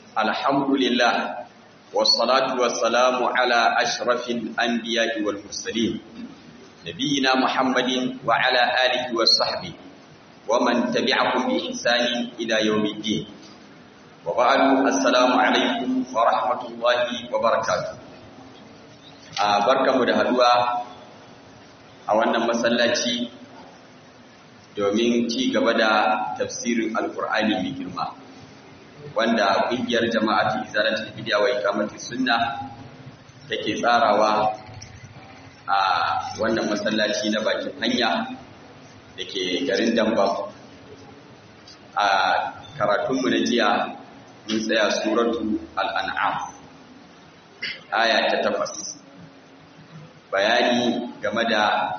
الحمد لله والصلاة والسلام على أشرف الأنبياء والمرسلين نبينا محمد وعلى آله وصحبه ومن تبعهم بإحسان إلى يوم الدين وبعد السلام عليكم ورحمة الله وبركاته barkamu da haduwa a wannan masallaci domin ci gaba da tafsirin alkur'ani mai girma wanda ƙungiyar jama'atu izalatul bid'a wa iqamati sunna take tsarawa a wannan masallaci na bakin hanya dake garin Damba a karatunmu na jiya mun tsaya suratu al-an'am aya ta takwas bayani game da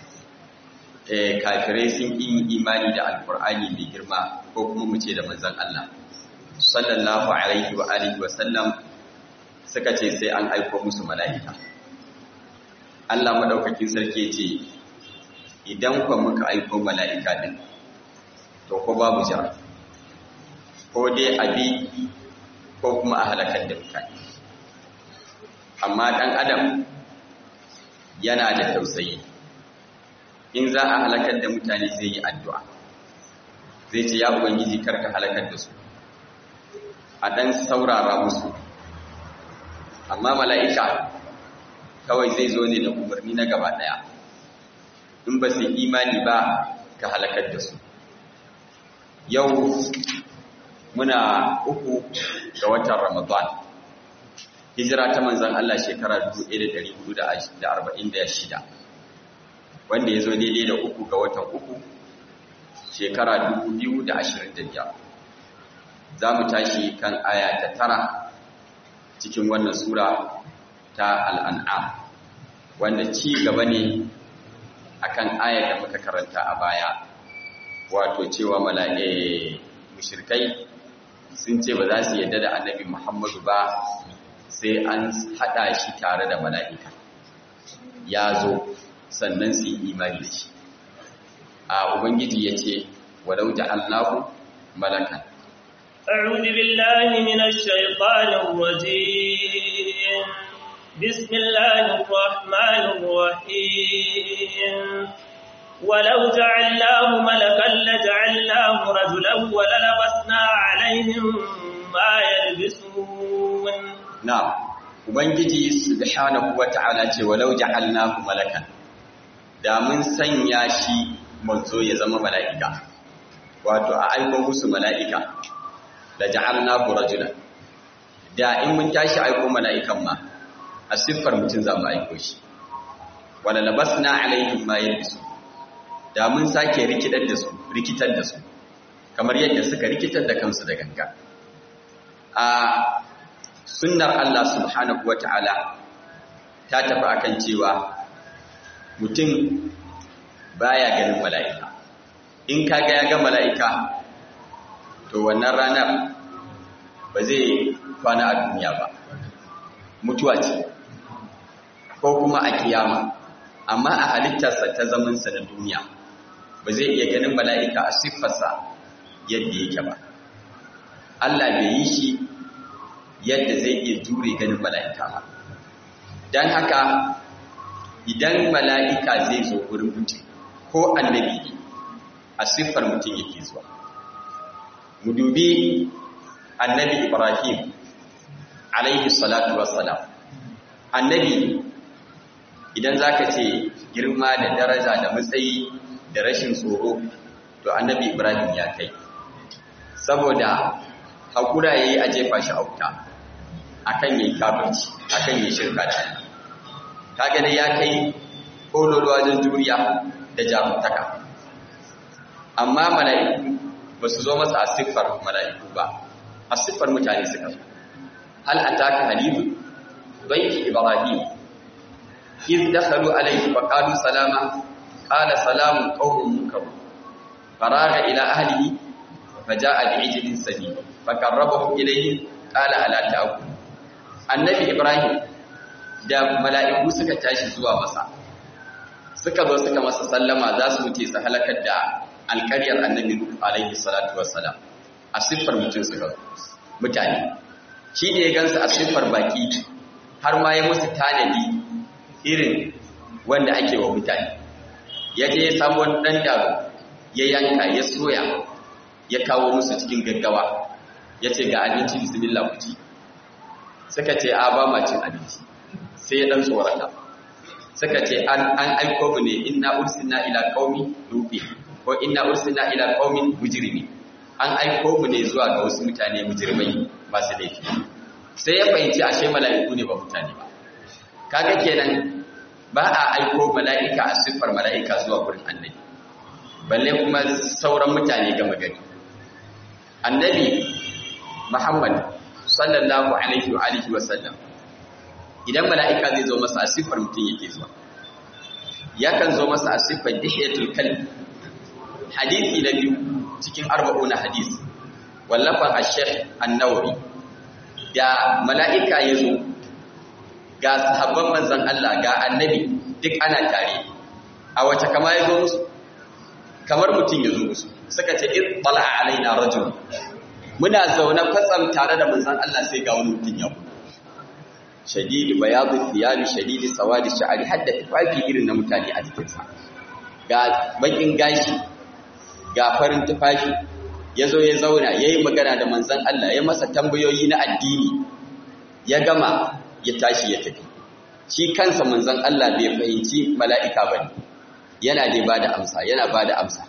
kafirai sun yi imani da alkur'ani mai girma ko kuma mu ce da manzon Allah sallallahu alaihi wa alihi wa sallam suka ce sai an aiko musu mala'ika Allah madaukakin sarki ce idan kwa muka aiko mala'ika din to ko babu jira ko dai abi ko kuma a halakar da mutane amma dan adam yana da tausayi in za a halakar da mutane zai yi addu'a zai ce ya ubangiji karka halakar da su a ɗan saurara musu amma mala'ika kawai zai zo ne da umarni na gaba ɗaya in ba su imani ba ka halakar da su yau muna uku ga watan ramadan hijira ta manzan Allah shekara 1446 wanda ya zo daidai da uku ga watan uku shekara 2025 za mu tashi kan aya ta tara cikin wannan sura ta al'an'am wanda ci gaba ne akan ayar da muka karanta a baya wato cewa mala'e mushirkai sun ce ba za su yadda da annabi muhammadu ba sai an haɗa shi tare da mala'ika ya zo sannan su yi imani da shi a ubangiji ya ce walau ja'alnahu malakan أعوذ بالله من الشيطان الرجيم بسم الله الرحمن الرحيم ولو جعلناه ملكا لجعلناه رجلا وللبسنا عليهم ما يلبسون نعم ubangiji subhanahu wata'ala ce walau ja'alnahu malakan da mun sanya shi manzo ya zama mala'ika wato a aiko musu mala'ika da ja'alnahu rajulan da in mun tashi aiko mala'ikan ma a siffar mutum za mu aiko shi wala labasna alaihim ma yalbisu da mun sake rikidar da su rikitar da su kamar yadda suka rikitar da kansu da ganga a sunnar Allah subhanahu wata'ala ta tafi akan cewa mutum baya ganin mala'ika in kaga ya ga mala'ika to wannan ranar ba zai kwana a duniya ba mutuwa ce ko kuma a kiyama amma a halittarsa ta zamansa na duniya ba zai iya ganin mala'ika a siffarsa yadda yake ba Allah bai yi shi yadda zai iya jure ganin mala'ika ba don haka idan mala'ika zai zo wurin mutum ko annabi a siffar mutum yake zuwa mu dubi annabi ibrahim alaihi salatu wassalam annabi idan zaka ce girma da daraja da matsayi da rashin tsoro to annabi ibrahim ya kai saboda hakura yayi a jefa shi a wuta akan yayi kafirci akan yayi shirka da Allah kaga dai ya kai kololuwa wajen juriya da jarumtaka amma mala'iku ba su zo masa a siffar mala'iku ba a siffar mutane suka zo hal ataka hadithu baiti ibrahim iz dakhalu alayhi fa qalu salama qala salamun qaumun munkar faraga ila ahlihi fa jaa bi'ijlin samin fa qarrabahu ilayhi qala ala ta'kul annabi ibrahim da mala'iku suka tashi zuwa masa suka zo suka masa sallama za su wuce su halakar da alƙaryar annabi alaihi salatu wassalam a siffar mutum suka mutane shi ne ya gansu a siffar baki har ma ya musu tanadi irin wanda ake wa mutane ya je ya samu wani ɗan daro ya yanka ya soya ya kawo musu cikin gaggawa ya ce ga abinci bismillah ku ci suka ce a ba ma cin abinci sai ya ɗan tsorata suka ce an aiko mu ne inna ursilna ila qaumi lubi ko inna ursilna ila qaumin mujrimi an aiko mu ne zuwa ga wasu mutane mujrimai masu laifi sai ya fahimci ashe mala'iku ne ba mutane ba kaga kenan ba a aiko mala'ika a siffar mala'ika zuwa gurin annabi balle kuma sauran mutane gama gari annabi muhammad sallallahu alaihi wa alihi wa sallam idan mala'ika zai zo masa a siffar mutum yake zuwa yakan zo masa a siffar dihiyatul kalbi hadisi na biyu cikin arba'una hadis wallafan ash-shaykh an-nawawi da mala'ika ya zo ga sahabban manzan Allah ga annabi duk ana tare a wace kama ya zo musu kamar mutum ya zo musu suka ce in bala alaina rajul muna zaune kwatsam tare da manzan Allah sai ga wani mutum ya shadidi bayadu thiyali shadidi sawadi sha'ari hadda tufafi irin na mutane a jikinsa ga bakin gashi ga farin tufafi ya zo ya zauna ya yi magana da manzan Allah ya masa tambayoyi na addini ya gama ya tashi ya tafi shi kansa manzan Allah bai fahimci mala'ika ba ne yana dai ba da amsa yana ba da amsa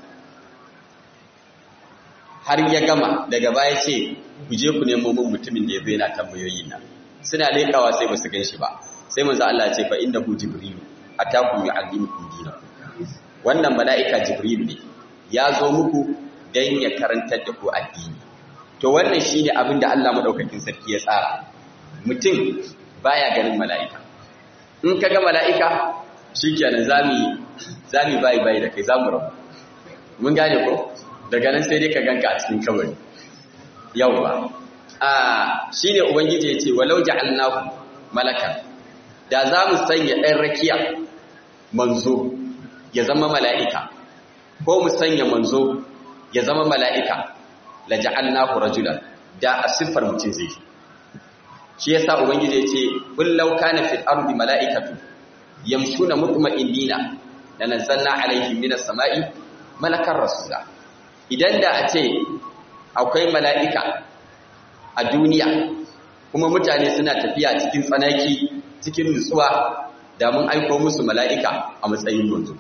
har ya gama daga baya ce ku je ku nemo mun mutumin da ya zai na tambayoyi na suna leƙawa sai ba su gan shi ba sai manzan Allah ce fa inda ku jibrilu a taku yi allimukum dinakum wannan mala'ika jibrilu ne ya zo muku don ya karantar da ku addini to wannan shine abin da Allah madaukakin sarki ya tsara mutum baya ganin mala'ika in ka ga mala'ika shikenan zamu zamu bai bai da kai zamu rabu mun gane ko daga nan sai dai ka ganka a cikin kabari yawa a shine ubangiji ya ce walau ja'alnahu malakan da zamu sanya ɗan rakiya manzo ya zama mala'ika ko mu sanya manzo ya zama mala'ika la ja'alnahu rajulan da a siffar mutum zai shi yasa ubangiji ya ce kullau kana fil ardi mala'ikatu yamshuna mutma'innina lanazzalna alaihim minas sama'i malakan rasula idan da a ce akwai mala'ika a duniya kuma mutane suna tafiya cikin tsanaki cikin nutsuwa da mun aiko musu mala'ika a matsayin manzo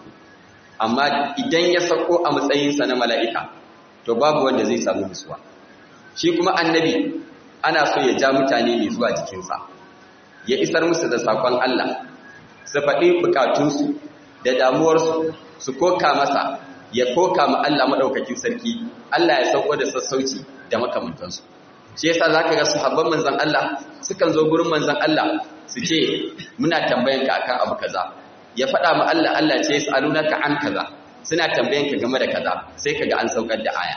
amma idan ya sako a matsayinsa na mala'ika to babu wanda zai samu nutsuwa shi kuma annabi ana so ya ja mutane ne zuwa jikinsa ya isar musu da sakon Allah su faɗi bukatunsu da damuwarsu su koka masa ya koka ma Allah maɗaukakin sarki Allah ya sauko da sassauci da makamantansu shi yasa za ka ga sahabban manzan Allah sukan zo gurin manzan Allah su ce muna tambayan ka akan abu kaza ya faɗa ma Allah Allah ce yas'alunaka an kaza suna tambayan ka game da kaza sai kaga an saukar da aya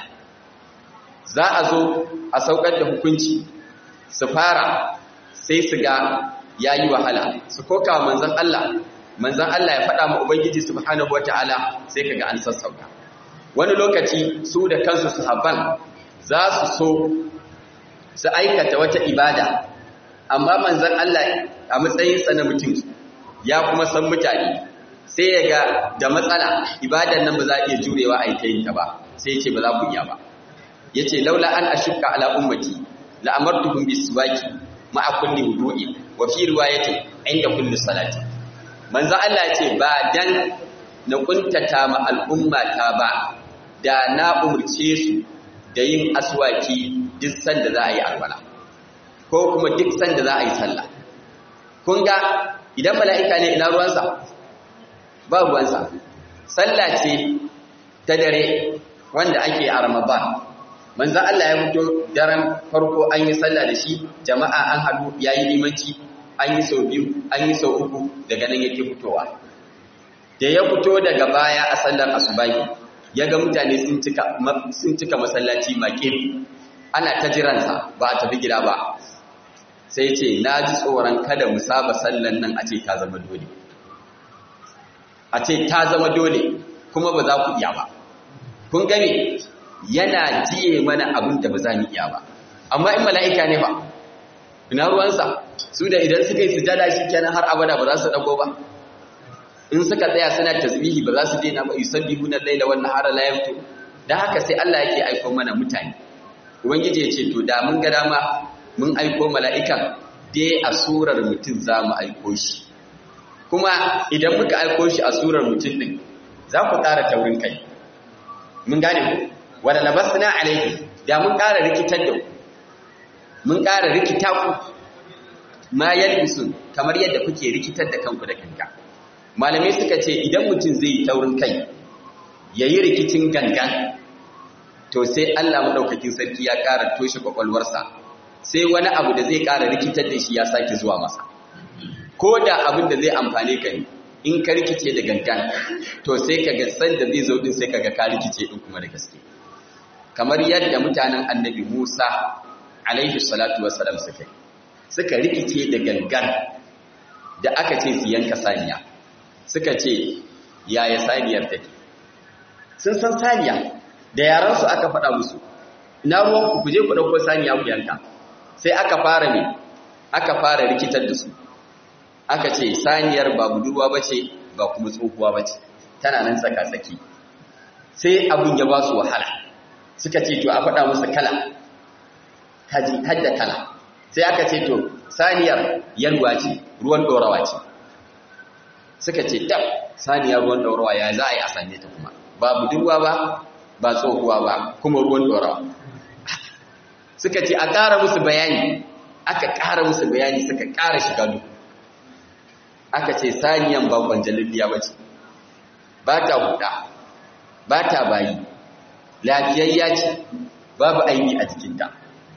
za a zo a saukar da hukunci su fara sai su ga yayi wahala su koka manzon Allah manzon Allah ya faɗa ma ubangiji subhanahu wataala sai kaga an sassauka wani lokaci su da kansu sahabban za su so su aikata wata ibada amma manzon Allah a matsayinsa na mutum ya kuma san mutane sai ya ga da matsala ibadan nan ba za a iya jurewa a yi ta yin ta ba sai ya ce ba za ku iya ba ya ce laula an ashukka ala ummati la amartuhum biswaki ma'a kulli wudu'i wa fi riwayati inda kulli salati manzo Allah ya ce ba dan na kuntata ma al'umma ta ba da na umurce su da yin aswaki duk sanda za a yi alwala ko kuma duk sanda za a yi sallah kun ga idan mala'ika ne ina ruwansa ba ruwansa sallah ce ta dare wanda ake a ramadan manzan Allah ya fito daren farko an yi sallah da shi jama'a an haɗu ya yi limanci an yi sau biyu an yi sau uku daga nan yake fitowa da ya fito daga baya a sallar asubahi ya ga mutane sun cika masallaci maƙe ana ta jiransa ba a tafi gida ba sai ce na ji tsoron kada mu saba sallan nan a ce ta zama dole a ce ta zama dole kuma ba za ku iya ba kun gane yana jiye mana abin da ba za mu iya ba amma in mala'ika ne ba ina ruwansa su da idan suka yi sujada shi kenan har abada ba za su dago ba in suka tsaya suna tasbihi ba za su daina ba yusabbihuna al-laila wan nahara la yaftu dan haka sai Allah yake aika mana mutane ubangiji ya ce to da mun ga dama mun aiko mala'ikan dai a surar mutum za mu aiko shi kuma idan muka aiko shi a surar mutum din za ku ƙara taurin kai mun gane ku wadda labasna alaihi da mun ƙara rikitar da ku mun ƙara rikita ku ma yalbisun kamar yadda kuke rikitar da kanku da kanka malamai suka ce idan mutum zai yi taurin kai ya yi rikicin gangan to sai Allah maɗaukakin sarki ya ƙara toshe kwakwalwarsa sai wani abu da zai ƙara rikitar da shi ya sake zuwa masa ko da abin da zai amfane ka ne in ka rikice da gangan to sai ka ga san da zai zo din sai ka ga ka rikice din kuma da gaske kamar yadda mutanen annabi Musa alaihi salatu wassalam suka yi suka rikice da gangan da aka ce su yanka saniya suka ce yaya saniyar take sun san saniya da yaransu aka faɗa musu ina ruwanku ku je ku ɗauko saniya ku yanka sai aka fara ne aka fara rikitar da su aka ce saniyar ba budurwa ba ce ba kuma tsohuwa ba ce tana nan tsaka-tsaki sai abin ya ba su wahala suka ce to a faɗa musu kala kaji hadda kala sai aka ce to saniyar yalwa ce ruwan ɗorawa ce suka ce dab saniyar ruwan ɗorawa ya za a yi a same ta kuma ba budurwa ba ba tsohuwa ba kuma ruwan ɗorawa suka ce a ƙara musu bayani aka ƙara musu bayani suka ƙara shiga duk aka ce saniyan ba kwanjalilliya ba ce ba ta huda ba ta bayi lafiyayya ce babu aini a jikinta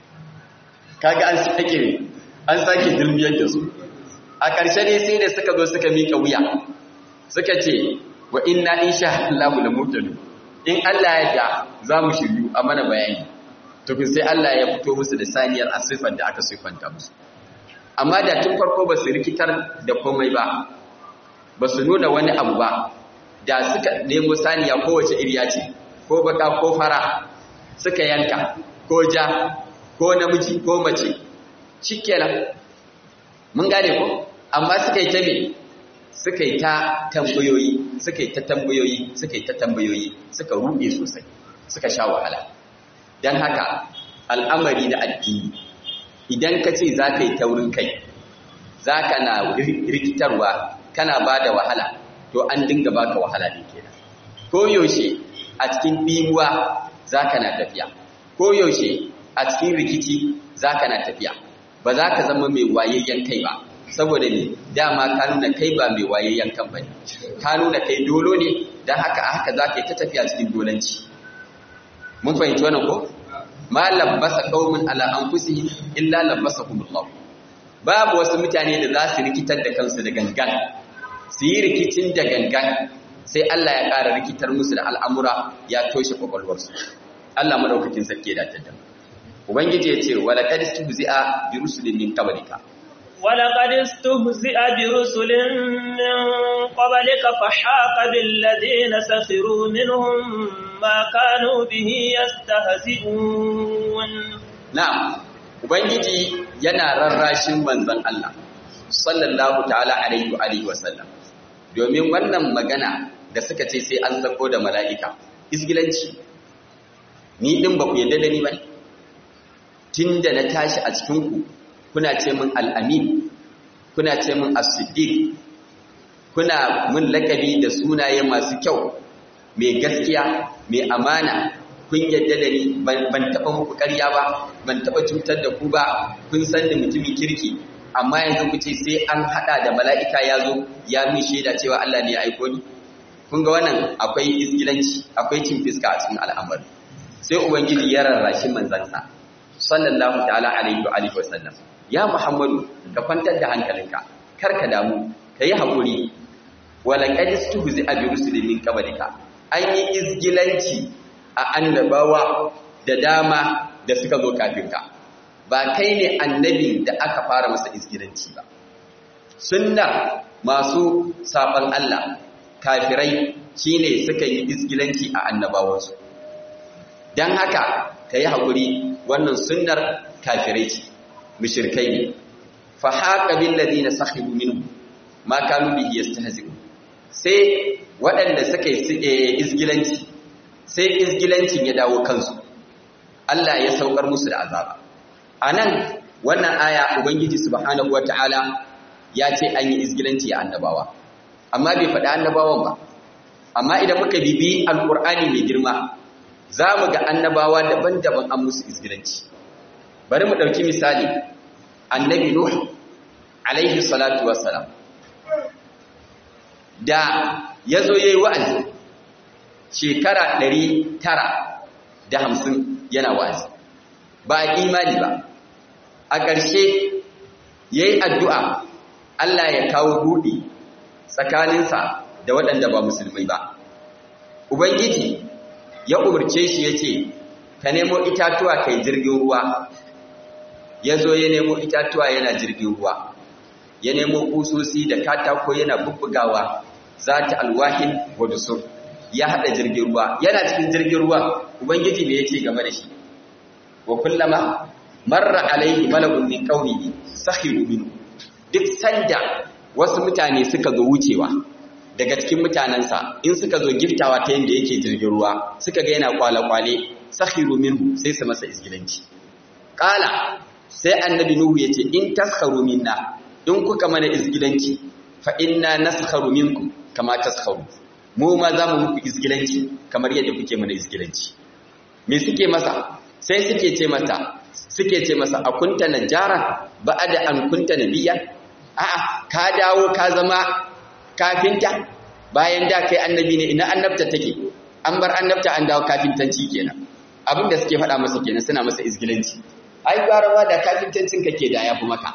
kaga an sake an sake dulmiyar da su a ƙarshe ne sai da suka zo suka miƙa wuya suka ce wa inna insha Allah la mutadu in Allah ya da za mu shiryu a mana bayani tukun sai Allah ya fito musu da saniyar a siffar da aka siffanta musu amma da tun farko ba su rikitar da komai ba ba su nuna wani abu ba da suka nemo saniya kowace iriya ce ko baka ko fara suka yanka ko ja ko namiji ko mace shikenan mun gane ko amma suka yi ta me suka yi ta tambayoyi suka yi ta tambayoyi suka yi ta tambayoyi suka ruɗe sosai suka sha wahala don haka al'amari da addini idan ka ce za ka yi taurin kai za ka na rikitarwa kana ba da wahala to an dinga baka wahala ne kenan ko yaushe a cikin ɗimuwa za ka na tafiya ko yaushe a cikin rikici za ka na tafiya ba za ka zama mai wayayyen kai ba saboda ne dama ka nuna kai ba mai wayayyen kan bane ka nuna kai dolo ne don haka a haka za ka yi ta tafiya cikin dolanci mun fahimci wannan ko ma labbasa qaumin ala anfusihim illa labbasahumullah babu wasu mutane da za su rikitar da kansu da gangan su yi rikicin da gangan sai Allah ya ƙara rikitar musu da al'amura ya toshe kwakwalwarsu Allah madaukakin sarki da tadda ubangiji ya ce wala qad istihzi'a bi rusulin min qablika ولقد استهزئ برسل من قبلك فحاق بالذين سخروا منهم ما كانوا به يستهزئون na'am ubangiji yana rarrashin manzon Allah sallallahu ta'ala alaihi wa alihi wa sallam domin wannan magana da suka ce sai an sako da mala'ika isgilanci ni din ba ku yadda da ni ba tunda na tashi a cikin ku kuna ce min al'amin kuna ce min as-siddiq kuna mun lakabi da sunaye masu kyau mai gaskiya mai amana kun yadda da ni ban taɓa muku ƙarya ba ban taɓa cutar da ku ba kun san da mutumin kirki amma yanzu ku ce sai an haɗa da mala'ika ya zo ya min shaida cewa Allah ne ya aiko ni kun ga wannan akwai izgilanci akwai cin fiska a cikin al'amari sai ubangiji ya rarrashi manzansa sallallahu ta'ala alaihi wa alihi wa sallam ya muhammadu ka kwantar da hankalinka kar ka damu ka yi haƙuri wala qad tuhzi abi rusulin min qablika an yi izgilanci a annabawa da dama da suka zo kafin ka ba kai ne annabi da aka fara masa izgilanci ba sunnar masu saban Allah kafirai shine suka yi izgilanci a annabawansu dan haka ka yi haƙuri wannan sunnar kafirai ce mushrikai ne fa haqa bil ladina sakhiru minhum ma kanu bihi yastahzi'un sai waɗanda suka yi izgilanci sai izgilancin ya dawo kansu Allah ya saukar musu da azaba anan wannan aya ubangiji subhanahu wataala ya ce an yi izgilanci a annabawa amma bai faɗi annabawan ba amma idan muka bibi alkur'ani mai girma za mu ga annabawa daban-daban an musu izgilanci bari mu ɗauki misali annabi nuh alaihi salatu wassalam da ya zo ya yi wa'azi shekara ɗari tara da hamsin yana wa'azi ba a imani ba a ƙarshe ya yi addu'a Allah ya kawo buɗe tsakaninsa da waɗanda ba musulmai ba. Ubangiji ya umarce shi ya ce, Ka nemo itatuwa kai jirgin ruwa, ya zo ya nemo itatuwa yana jirgin ruwa, ya nemo kusosi da katako yana bubbugawa za ta alwahin wadusur, ya haɗa jirgin ruwa, yana cikin jirgin ruwa, Ubangiji me yake game da shi. Wa kullama, marra alaihi mala'un min qaumihi sakhiru minhu duk sanda wasu mutane suka zo wucewa daga cikin mutanensa in suka zo giftawa ta yadda yake jirgin ruwa suka ga yana kwale-kwale sakhiru minhu sai su masa isgilanci qala sai annabi nuhu yace in taskharu minna in kuka mana isgilanci fa inna naskharu minkum kama taskharu mu ma za mu muku isgilanci kamar yadda kuke mana isgilanci me suke masa sai suke ce masa suke ce masa akunta najara ba'ada an kunta nabiyya a'a ka dawo ka zama kafinta bayan da kai annabi ne ina annabta take an bar annabta an dawo kafintanci kenan abin da suke faɗa masa kenan suna masa izgilanci ai gwarawa da kafintancin kake da yafi maka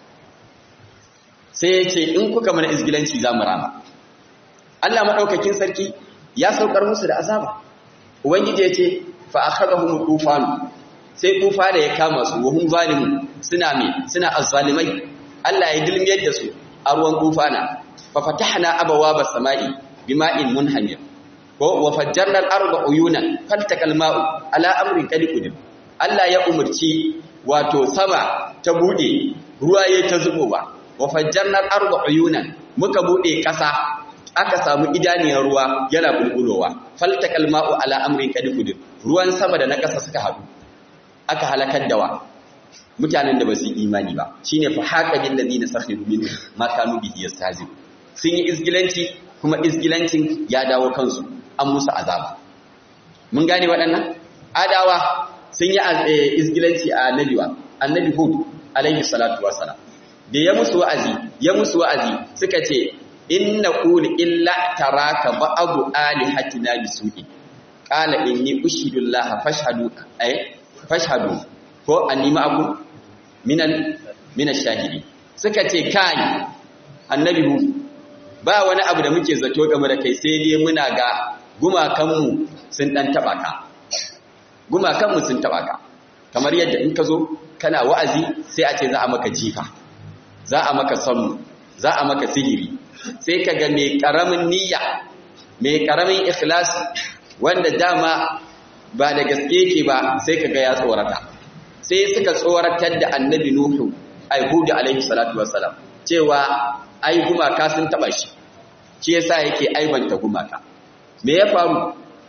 sai ya ce in kuka mana izgilanci za mu rama Allah madaukakin sarki ya saukar musu da azaba ubangiji ya ce fa akhadhahum tufan sai tufa da ya kama su wa hum zalimun suna me suna azzalimai Allah ya dilmiyar da su a ruwan tufana fa fatahna abawaba samai bima'in munhamir ko wa fajjarna al-arda uyunan faltakal ma'u ala amrin qad qudim Allah ya umurci wato sama ta bude ruwa yayin ta zubowa wa fajjarna al-arda uyunan muka bude kasa aka samu idaniyar ruwa yana bulbulowa faltakal ma'u ala amrin qad qudim ruwan sama da na kasa suka haɗu aka halakar dawa mutanen da ba su imani ba shine fa haka bil ladina sakhiru min ma kanu bihi yastazib sun yi izgilanci kuma izgilancin ya dawo kansu an musu azaba mun gane waɗannan adawa sun yi izgilanci a annabiwa annabi hud alaihi salatu wassalam da ya musu wa'azi ya musu wa'azi suka ce inna qul illa taraka ba'du alihatina bisu'i qala inni ushidu allaha fashhadu ay fashhadu ko anni ma'akum minan minan shahidi suka ce kai annabi hu ba wani abu da muke zato game da kai sai dai muna ga gumakanmu sun dan taba ka gumakanmu sun taba ka kamar yadda in ka zo kana wa'azi sai a ce za a maka jifa za a maka sammu za a maka sihiri sai ka ga mai karamin niyya mai karamin ikhlas wanda dama ba da gaske yake ba sai kaga ya tsorata sai suka tsoratar da annabi nuhu aihudu alaihi salatu wassalam cewa ai gumaka sun taba shi shi yasa yake aibanta gumaka me ya faru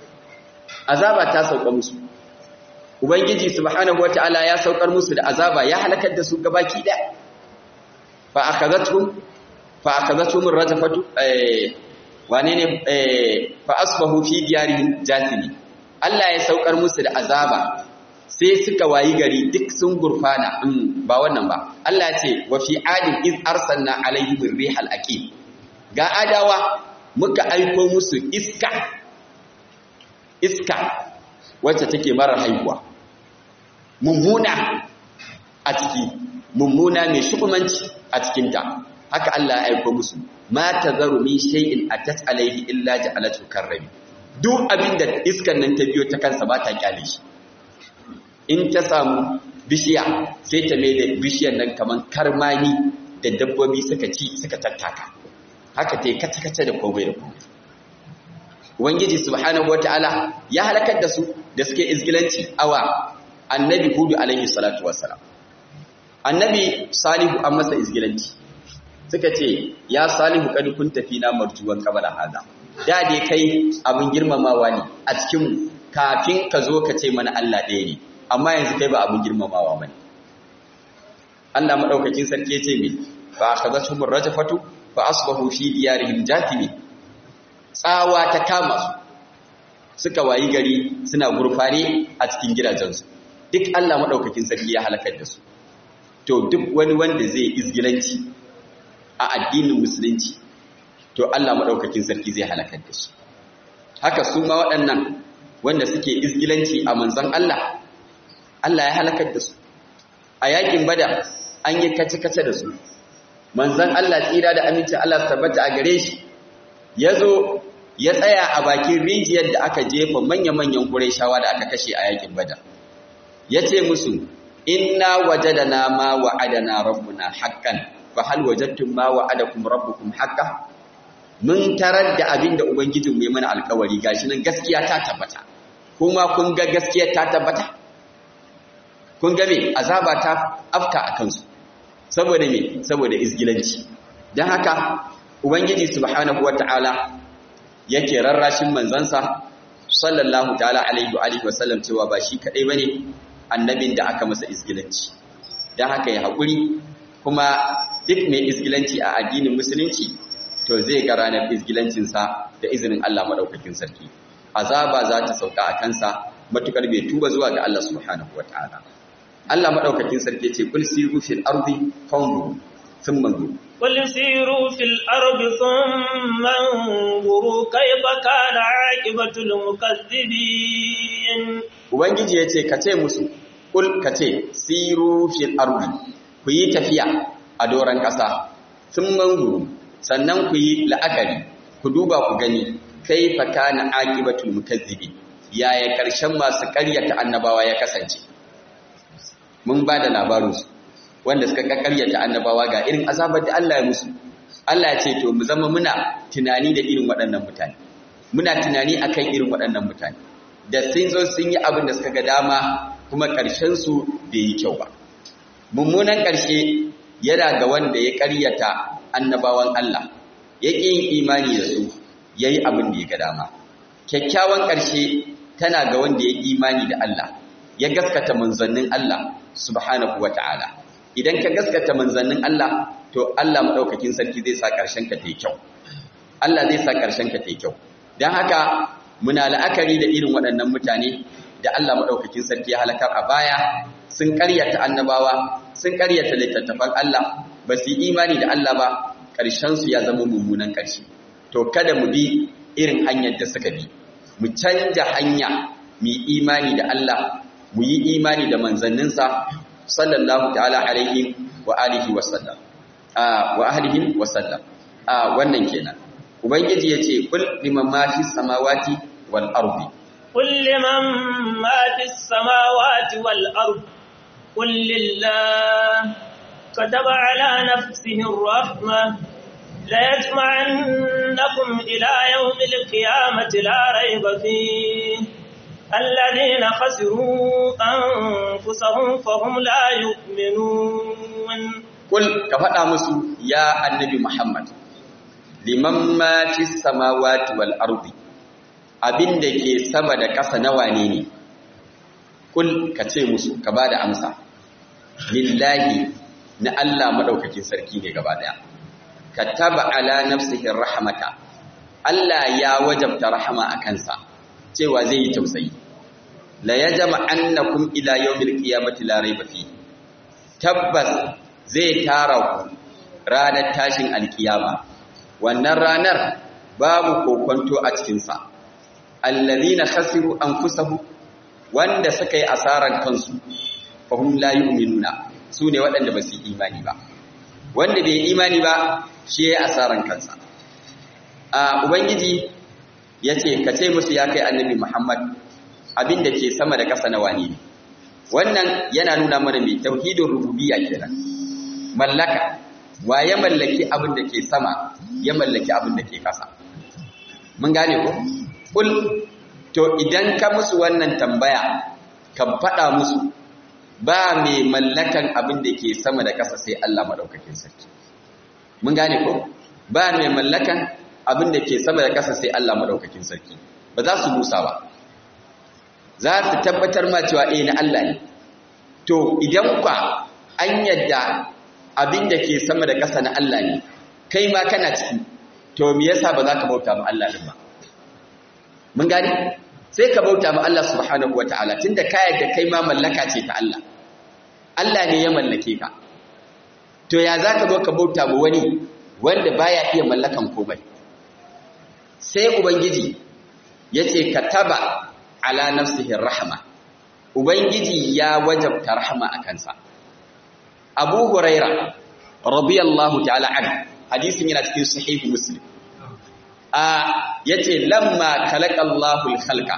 azaba ta sauka musu ubangiji subhanahu wataala ya saukar musu da azaba ya halakar da su gabaki daya fa akhadathum fa akhadathum ar-rajfatu eh wane ne eh fa asbahu fi diyarihim jasimi Allah ya saukar musu da azaba sai suka wayi gari duk sun gurfana ba wannan ba Allah ce wa fi adin iz arsalna alaihim rihal aqim ga adawa muka aiko musu iska iska wacce take mara haihuwa mummuna a ciki mummuna mai shukumanci a cikinta haka Allah ya aiko musu ma tazaru min shay'in atat alaihi illa ja'alatu karrami duk abinda iskan nan ta biyo ta kansa ba ta kyale shi in ta samu bishiya sai ta mai da bishiyar nan kaman karmani da dabbobi suka ci suka tattaka haka ta yi kace-kace da komai da komai Ubangiji subhanahu wata'ala ya halakar da su da suke izgilanci awa annabi hudu alaihi salatu wassalam annabi salihu an masa izgilanci suka ce ya salihu kadi kun tafi na marjuwan kabala hada da dai kai abin girmamawa ne a cikin kafin ka zo ka ce mana Allah ɗaya ne amma yanzu kai ba abin girmamawa ba ne Allah maɗaukakin sarki ya ce mai ba a kaza shumur rajafatu ba asbahu fi diyarihim jatimi tsawa ta kama su suka wayi gari suna gurfane a cikin gidajensu duk Allah maɗaukakin sarki ya halakar da su to duk wani wanda zai izgilanci a addinin musulunci to Allah maɗaukakin sarki zai halakar da shi haka su ma waɗannan wanda suke izgilanci a manzon Allah Allah ya halakar da su a yakin bada an yi kace-kace da su manzon Allah tsira da amincin Allah su tabbata a gare shi ya zo ya tsaya a bakin rijiyar da aka jefa manya-manyan shawa da aka kashe a yakin bada ya ce musu inna wajadana ma wa'adana rabbuna haqqan fa hal wajadtum ma wa'adakum rabbukum haqqan mun tarar da abin da ubangijin mai mana alkawari gashi nan gaskiya ta tabbata kuma kun ga gaskiya ta tabbata kun ga me azaba ta afka a kansu saboda me saboda izgilanci dan haka ubangiji subhanahu wataala yake rarrashin manzansa sallallahu ta'ala alaihi wa alihi wasallam cewa ba shi kadai bane annabin da aka masa izgilanci dan haka ya hakuri kuma duk mai izgilanci a addinin musulunci to zai ga ranar izgilancinsa da izinin Allah maɗaukakin sarki azaba za ta sauka a kansa matukar bai tuba zuwa ga Allah subhanahu wataala Allah maɗaukakin sarki ce kul siru fil ardi fanzuru thumma manzuru قل سيروا في الأرض ثم انظروا كيف كان عاقبة المكذبين Ubangiji ya ce ka ce musu kul ka ce siru fil ardi ku yi tafiya a doron ƙasa sun manzuru sannan ku yi la'akari ku duba ku gani kai fa kana aqibatul mukazzibi yaya karshen masu ƙaryata annabawa ya kasance mun ba da labarinsu wanda suka ƙaryata annabawa ga irin azabar da Allah ya musu Allah ya ce to mu zama muna tunani da irin waɗannan mutane muna tunani akan irin waɗannan mutane da sun zo sun yi abin da suka ga dama kuma ƙarshen su bai yi kyau ba mummunan ƙarshe yana ga wanda ya ƙaryata annabawan Allah ya ƙi yin imani da su ya yi abin da ya ga dama kyakkyawan ƙarshe tana ga wanda ya imani da Allah ya gaskata manzannin Allah subhanahu wa ta'ala idan ka gaskata manzannin Allah to Allah maɗaukakin sarki zai sa ƙarshen ka ta yi kyau Allah zai sa ƙarshen ka ta yi kyau don haka muna la'akari da irin waɗannan mutane da Allah maɗaukakin sarki ya halakar a baya sun ƙaryata annabawa sun ƙaryata littattafan Allah ba su yi imani da Allah ba ƙarshensu ya zama mummunan ƙarshe to kada mu bi irin hanyar da suka bi mu canja hanya mu yi imani da Allah mu yi imani da manzanninsa sallallahu ta'ala alaihi wa alihi wa sallam wa ahlihi wa sallam wannan kenan ubangiji yace kul liman ma fi samawati wal ardi قل لمن ما في السماوات والأرض قل لله كتب على نفسه الرحمة ليجمعنكم إلى يوم القيامة لا ريب فيه الذين خسروا أنفسهم فهم لا يؤمنون قل كفتا مسو يا النبي محمد لمن ما في السماوات والأرض abin da ke sama da ƙasa na wane ne kul ka ce musu ka ba da amsa lillahi na Allah maɗaukakin sarki ne gaba ɗaya ka taba ala nafsihin rahamata Allah ya wajabta rahama a kansa cewa zai yi tausayi la ya jama annakum ila yawmil qiyamati la rayba fi tabbas zai tara ku ranar tashin alkiyama wannan ranar babu kokonto a cikin sa alladhina khasiru anfusahum wanda suka yi asaran kansu fahum la yu'minuna sune waɗanda ba su imani ba wanda bai imani ba shi ya asaran kansa a ubangiji yace ka ce musu ya kai annabi Muhammad abinda ke sama da ƙasa na wani ne wannan yana nuna mana mai tauhidin rububiyya kenan mallaka wa ya mallaki abin da ke sama ya mallaki abin da ke ƙasa mun gane ko kul to idan ka musu wannan tambaya ka faɗa musu ba mai mallakan abin da ke sama da ƙasa sai Allah madaukakin sarki mun gane ko ba mai mallakan abin da ke sama da ƙasa sai Allah madaukakin sarki ba za su musa ba za su tabbatar ma cewa eh na Allah ne to idan kwa an yadda abin da ke sama da ƙasa na Allah ne kai ma kana ciki to me yasa ba za ka bauta ma Allah din ba mun gane sai ka bauta ma Allah subhanahu wataala tunda ka yadda kai ma mallaka ce ta Allah Allah ne ya mallake ka to ya za ka zo ka bauta ma wani wanda baya iya mallakan komai sai ubangiji yace kataba ala nafsihi rahma ubangiji ya wajabta rahma a kansa abu huraira radiyallahu ta'ala an hadisin yana cikin sahihu muslim a yace lamma khalaqallahu al-khalqa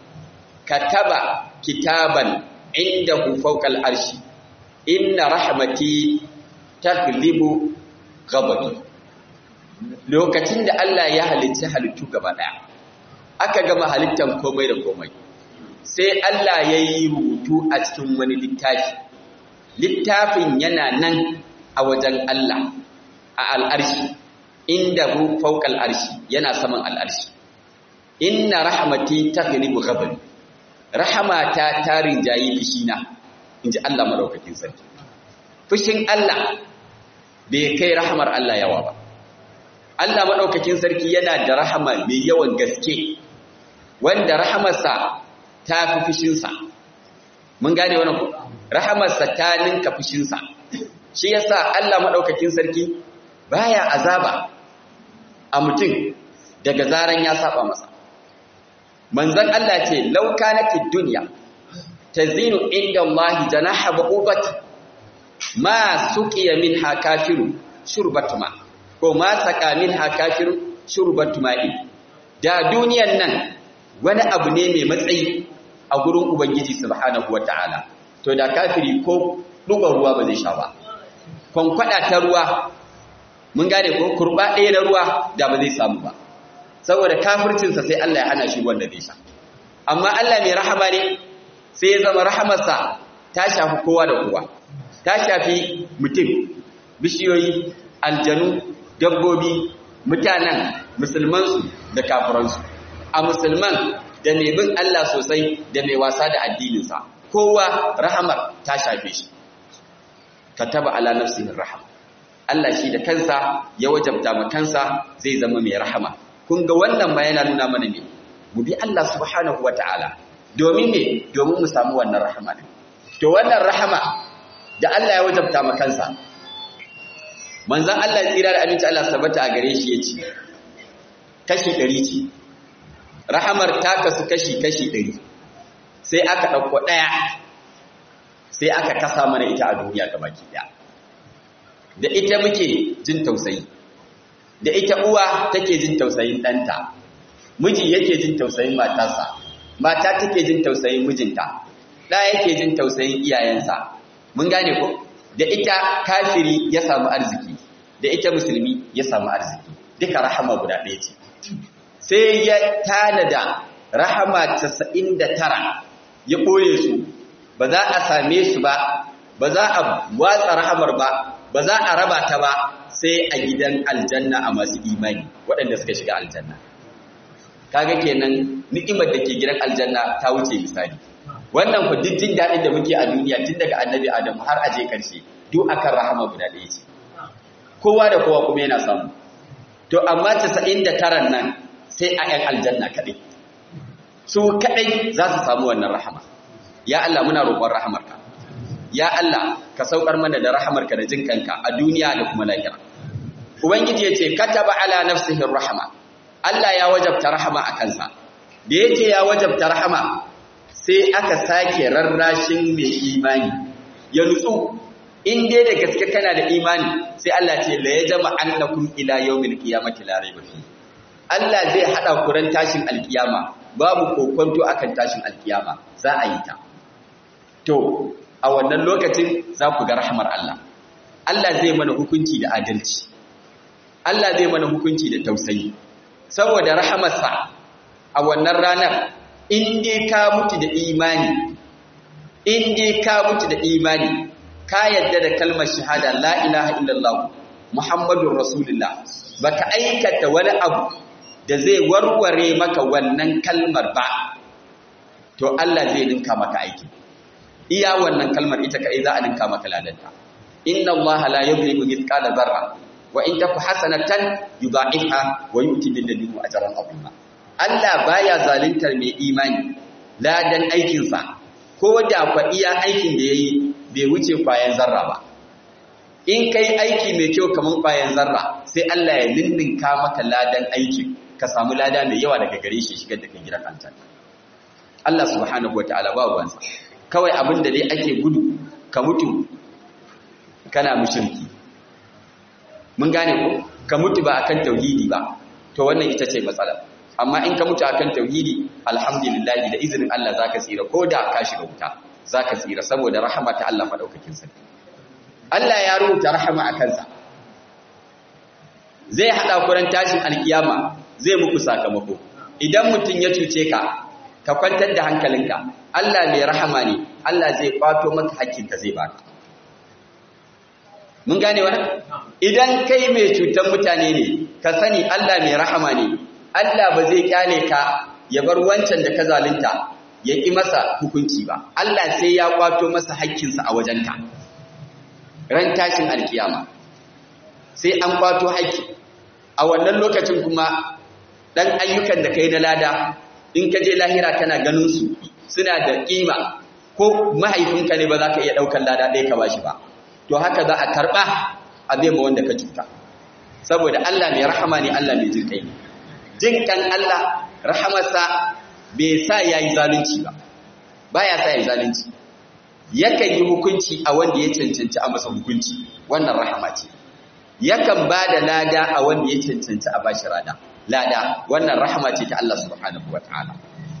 kataba kitaban indahu fawqa al-arshi inna rahmati taghlibu ghadabi lokacin da Allah ya halicci halittu gaba daya aka gama halittan komai da komai sai Allah ya yi rubutu a cikin wani littafi littafin yana nan a wajen Allah a al'arshi inda hu fawqa al'arshi yana saman al'arshi inna rahmati taghlibu ghadabi rahmata ta rinjayi fishina inji Allah madaukakin sarki fushin Allah bai kai rahmar Allah yawa ba Allah madaukakin sarki yana da rahama mai yawan gaske wanda rahamarsa ta fi fushinsa mun gane wannan ku rahamarsa ta ninka fushinsa shi yasa Allah madaukakin sarki baya azaba a mutum daga zaran ya saba masa manzon Allah ce law kanatid dunya tazinu inda Allah janaha ba'ubat ma suqiya minha kafiru shurbatuma ko ma saka minha kafiru shurbatuma da duniyan nan wani abu ne mai matsayi a gurin ubangiji subhanahu wataala to da kafiri ko dubar ruwa ba zai sha ba kwankwada ta ruwa mun gane ko kurba ɗaya na ruwa da ba zai samu ba saboda kafircinsa sai Allah ya hana shi wanda zai sha amma Allah mai rahama ne sai ya zama rahamarsa ta shafi kowa da kowa ta shafi mutum bishiyoyi aljanu dabbobi mutanen musulmansu da kafiransu a musulman da mai bin Allah sosai da mai wasa da addininsa kowa rahamar ta shafe shi kataba ala nafsihi rahama Allah shi da kansa ya wajabta ma kansa zai zama mai rahama kun ga wannan ma yana nuna mana ne mu bi Allah subhanahu wataala domin me domin mu samu wannan rahama ne to wannan rahama da Allah ya wajabta ma kansa manzon Allah tsira da aminci Allah sabata a gare shi yace kashi 100 ce rahamar ta kasu kashi kashi 100 sai aka dauko daya sai aka kasa mana ita a duniya gabaki daya da ita muke jin tausayi da ita uwa take jin tausayin ɗanta miji yake jin tausayin matarsa mata take jin tausayin mijinta ɗa yake jin tausayin iyayensa mun gane ko da ita kafiri ya samu arziki da ita musulmi ya samu arziki duka rahama guda ɗaya ce sai ya tanada rahama 99 ya ɓoye su ba za a same su ba ba za a watsa rahamar ba ba za a raba ta ba sai a gidan aljanna a masu imani waɗanda suka shiga aljanna kaga kenan ni'imar da ke gidan aljanna ta wuce misali wannan ku duk jin daɗin da muke a duniya tun daga annabi adamu har aje karshe duk akan rahama guda ɗaya ce kowa da kowa kuma yana samu to amma 99 nan sai a yan aljanna kaɗai su kaɗai za su samu wannan rahama ya Allah muna roƙon rahamarka ya Allah ka saukar mana da rahamarka da jin kanka a duniya da kuma lahira ubangiji yace kataba ala nafsihi rahama Allah ya wajabta rahama a kansa da yace ya wajabta rahama sai aka sake rarrashin mai imani ya nutsu in dai da gaske kana da imani sai Allah ce la yajma annakum ila yawmil qiyamati la rayba fi Allah zai hada ku ran tashin alkiyama babu kokonto akan tashin alkiyama za a yi ta to a wannan lokacin za ku ga rahmar Allah Allah zai mana hukunci da adalci Allah zai mana hukunci da tausayi saboda rahamarsa a wannan ranar in dai ka mutu da imani in dai ka mutu da imani ka yadda da kalmar shahada la ilaha illallah muhammadur rasulullah baka aikata wani abu da zai warware maka wannan kalmar ba to Allah zai dinka maka aiki iya wannan kalmar ita kai za a dinka maka ladanta inna allaha la yuzlimu mithqala dharra wa in taku hasanatan yudha'ifha wa yu'ti min ladunhu ajran 'azima Allah baya zaluntar mai imani ladan aikinsa ko da kwa iya aikin da yayi bai wuce kwayan zarra ba in kai aiki mai kyau kaman kwayan zarra sai Allah ya ninninka maka ladan aikin ka samu lada mai yawa daga gare shi shigar da kai gidan aljanna Allah subhanahu wataala ba ruwansa kawai abin da dai ake gudu ka mutu kana mushriki mun gane ko ka mutu ba akan tauhidi ba to wannan ita ce matsala amma in ka mutu akan tauhidi alhamdulillah da izinin Allah zaka tsira ko da ka shiga wuta zaka tsira saboda rahama ta Allah madaukakin sarki Allah ya rubuta rahama a kansa zai hada kuran tashin alkiyama zai muku sakamako idan mutum ya cuce ka ka kwantar da hankalinka Allah mai rahama ne Allah zai kwato maka hakkinka zai baka mun gane wannan idan kai mai cutar mutane ne ka sani Allah mai rahama ne Allah ba zai kyale ka ya bar wancan da ka zalunta ya ƙi masa hukunci ba Allah sai ya kwato masa haƙƙinsa a wajenka ran tashin alkiyama sai an kwato haƙƙi a wannan lokacin kuma ɗan ayyukan da kai na lada in ka je lahira kana ganin su suna da ƙima ko mahaifinka ne ba za ka iya ɗaukar lada ɗaya ka bashi ba to haka za a karɓa a bai ma wanda ka cuta saboda Allah mai rahama ne Allah mai jin kai ne jin kan Allah rahamarsa bai sa ya yi zalunci ba ba ya sa ya yi zalunci yakan yi hukunci a wanda ya cancanci a masa hukunci wannan rahama ce yakan ba da lada a wanda ya cancanci a bashi rada lada wannan rahama ce ta Allah subhanahu wataala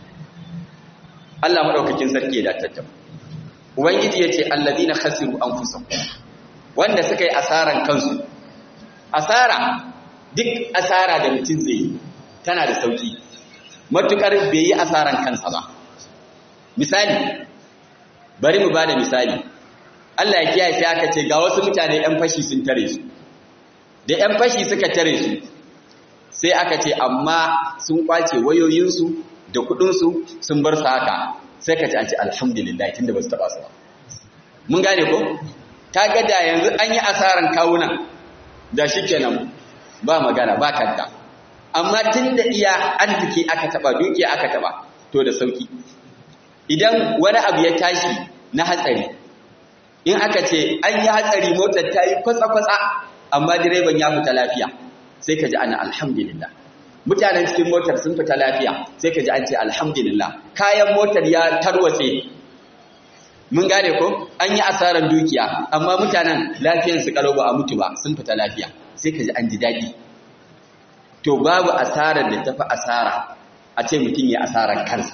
Allah madaukakin sarki ya datar ubangiji yace allazina khasiru anfusahum wanda suka yi asaran kansu asara duk asara da mutum zai yi tana da sauki matukar bai yi asaran kansa ba misali bari mu bada misali Allah ya kiyaye sai aka ce ga wasu mutane ɗan fashi sun tare su da ɗan fashi suka tare su sai aka ce amma sun kwace wayoyinsu da kuɗinsu sun bar su haka sai ka ce an ce alhamdulillah tunda ba su taɓa su ba mun gane ko ta ga da yanzu an yi asaran kawunan da shi kenan ba magana ba kanta amma tun da iya arziki aka taba dukiya aka taba to da sauki idan wani abu ya tashi na hatsari in aka ce an yi hatsari motar ta yi kwatsa-kwatsa amma direban ya fita lafiya sai ka ji ana alhamdulillah mutanen cikin motar sun fita lafiya sai ka ji an ce alhamdulillah kayan motar ya tarwatse mun gane ko an yi asarar dukiya amma mutanen lafiyarsu kalau ba a mutu ba sun fita lafiya sai ka ji an ji daɗi to babu asarar da tafi asara a ce mutum ya asarar kansa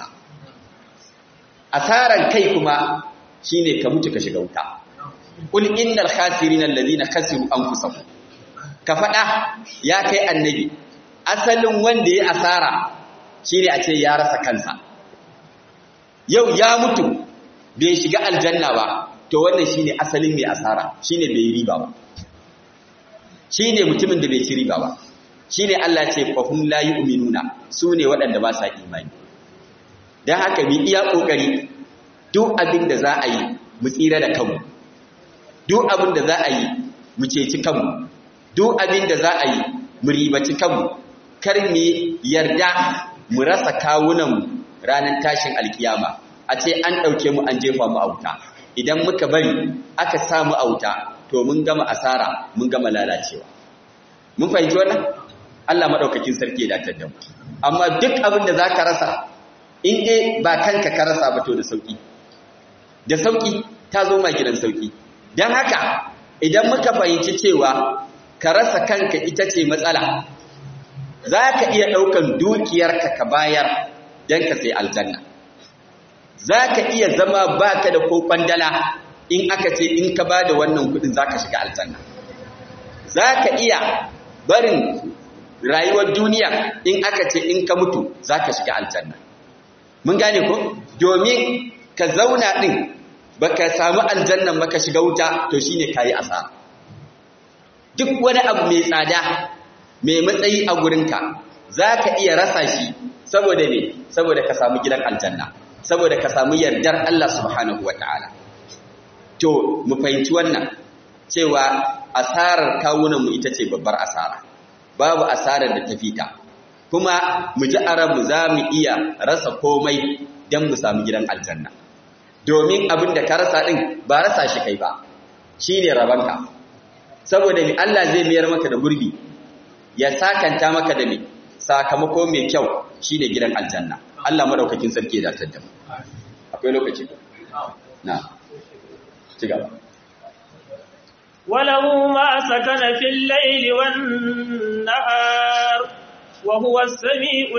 asarar kai kuma shine ka mutu ka shiga wuta qul innal khasirin alladhina khasiru anfusahum ka fada ya kai annabi asalin wanda ya asara shine a ce ya rasa kansa yau ya mutu bai shiga aljanna ba to wannan shine asalin mai asara shine bai riba ba shine mutumin da bai ci riba ba shine Allah ce fa hum la yu'minuna sune waɗanda ba sa imani dan haka mu iya kokari duk abin da za a yi mu tsira da kanmu duk abin da za a yi mu ceci kanmu duk abin da za a yi mu ribaci kanmu kar mu yarda mu rasa kawunan ranar tashin alkiyama a ce an ɗauke mu an jefa mu a wuta idan muka bari aka samu a wuta to mun gama asara mun gama lalacewa mun fahimci wannan Allah maɗaukakin sarki ya datar da mu amma duk abin da za ka rasa in dai ba kanka ka rasa ba to da sauƙi da sauƙi ta zo ma gidan sauƙi don haka idan muka fahimci cewa ka rasa kanka ita ce matsala za ka iya ɗaukan dukiyarka ka bayar don ka sai aljanna za ka iya zama ba ka da ko kwandala in aka ce in ka ba da wannan kudin za ka shiga aljanna za ka iya barin rayuwar duniya in aka ce in ka mutu za ka shiga aljanna mun gane ko domin ka zauna ɗin baka samu aljannan baka shiga wuta to shine kayi asara duk wani abu mai tsada mai matsayi a gurinka zaka iya rasa shi saboda me saboda ka samu gidan aljanna saboda ka samu yardar Allah subhanahu wataala to mu fahimci wannan cewa asarar kawunan mu ita ce babbar asara babu asarar da ta fita kuma mu ji arabu za mu iya rasa komai don mu samu gidan aljanna domin abin da ka rasa ɗin ba rasa shi kai ba shi ne rabanka saboda ni Allah zai mayar maka da gurbi ya sakanta maka da mai sakamako mai kyau shi ne gidan aljanna Allah maɗaukakin sarki da tattam akwai lokaci na ci gaba وله ما سكن في الليل والنهار وهو السميع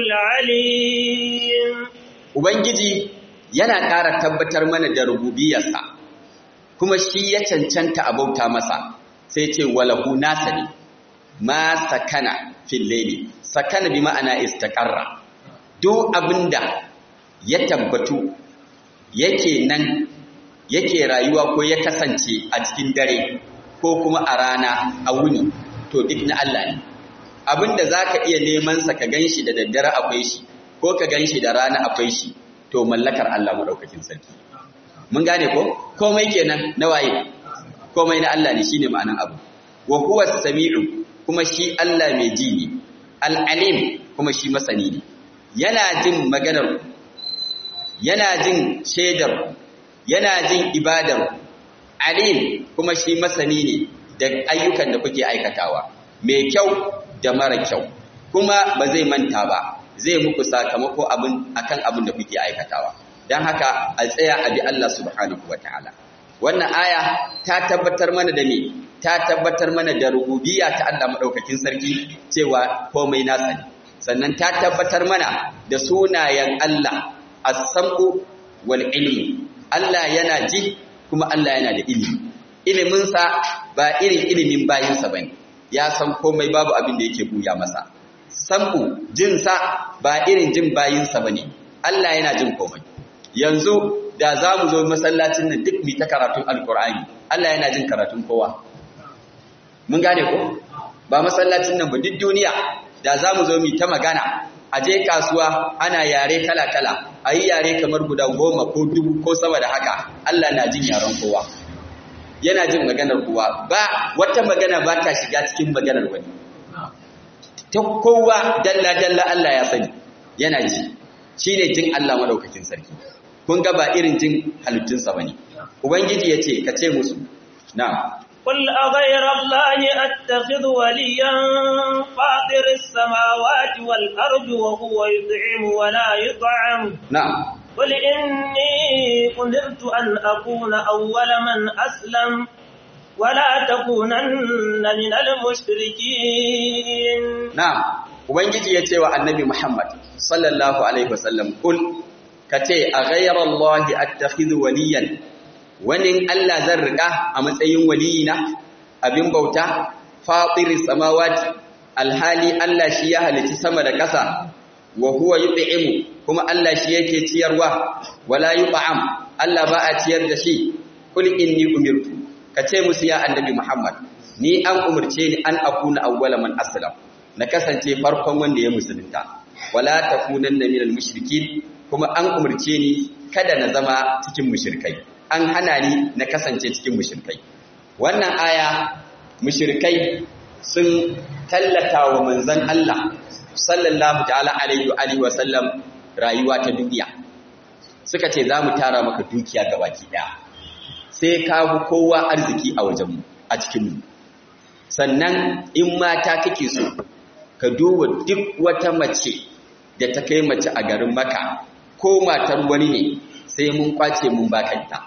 العليم Ubangiji yana ƙara tabbatar mana da rububiyarsa, kuma shi ya cancanta a bauta masa, sai ce walahu nasa ne, ma sakana filleli, sakana bi ma'ana istaƙarra. Duk abinda ya tabbatu yake nan, yake rayuwa ko ya kasance a cikin dare, ko kuma a rana a wuni, to duk na Allah ne. Abinda za ka iya nemansa ka gan shi da daddare akwai shi, ko ka gan shi da rana akwai shi to mallakar Allah maɗaukakin sarki mun gane ko komai kenan na waye komai na Allah ne shine ma'anan abu wa huwa samiu kuma shi Allah mai ji ne al-alim kuma shi masani ne yana jin maganar yana jin shaidar yana jin ibadar alim kuma shi masani ne da ayyukan da kuke aikatawa mai kyau da mara kyau kuma ba zai manta ba zai muku sakamako abin akan abin da kuke aikatawa dan haka a tsaya a bi Allah subhanahu wataala wannan aya ta tabbatar mana da me ta tabbatar mana da rububiyya ta Allah madaukakin sarki cewa komai nasa ne sannan ta tabbatar mana da sunayen Allah as-sam'u wal ilmu Allah yana ji kuma Allah yana da ilimi iliminsa ba irin ilimin bayinsa bane ya san komai babu abin da yake buya masa sam'u jinsa ba irin jin bayinsa ba ne, Allah yana jin komai. Yanzu da za mu zo masallacin nan duk mi ta karatun Alkur'ani, Allah yana jin karatun kowa. Mun gane ko? Ba masallacin nan ba duk duniya da za mu zo mi ta magana, a je kasuwa ana yare kala-kala, a yi yare kamar guda goma ko dubu ko sama da haka, Allah na jin yaren kowa. Yana jin maganar kowa, ba wata magana ba ta shiga cikin maganar wani. ta kowa dalla-dalla Allah ya sani yana ji shi ne jin Allah maɗaukakin sarki kun ga ba irin jin halittunsa ba ne ubangiji ya ce ka ce musu na قل أغير الله أتخذ وليا فاطر السماوات والأرض وهو يطعم ولا يطعم نعم قل إني أمرت أن أكون أول من أسلم ولا تكونن من المشركين نعم ubangiji ya ce wa annabi Muhammad sallallahu alaihi wasallam kul kace a ghayra Allah attakhidhu waliyan wani Allah zan riƙa a matsayin waliyina abin bauta fatiris samawati alhali Allah shi ya halici sama da ƙasa wa huwa yut'imu kuma Allah shi yake ciyarwa wala yut'am Allah ba a ciyar da shi kul inni umirtu kace musu ya annabi Muhammad ni an umurce ni an akuna awwala man aslam na kasance farkon wanda ya musulunta wala takunanna minal mushrikin kuma an umurce ni kada na zama cikin mushrikai an hana ni na kasance cikin mushrikai wannan aya mushrikai sun tallata wa manzon Allah sallallahu ta'ala alaihi wa alihi wa sallam rayuwa ta duniya suka ce zamu tara maka dukiya gabaki daya sai ka bi kowa arziki a wajenmu a cikinmu sannan in mata kake so ka duba duk wata mace da ta kai mace a garin maka ko matar wani ne sai mun kwace mun bakanta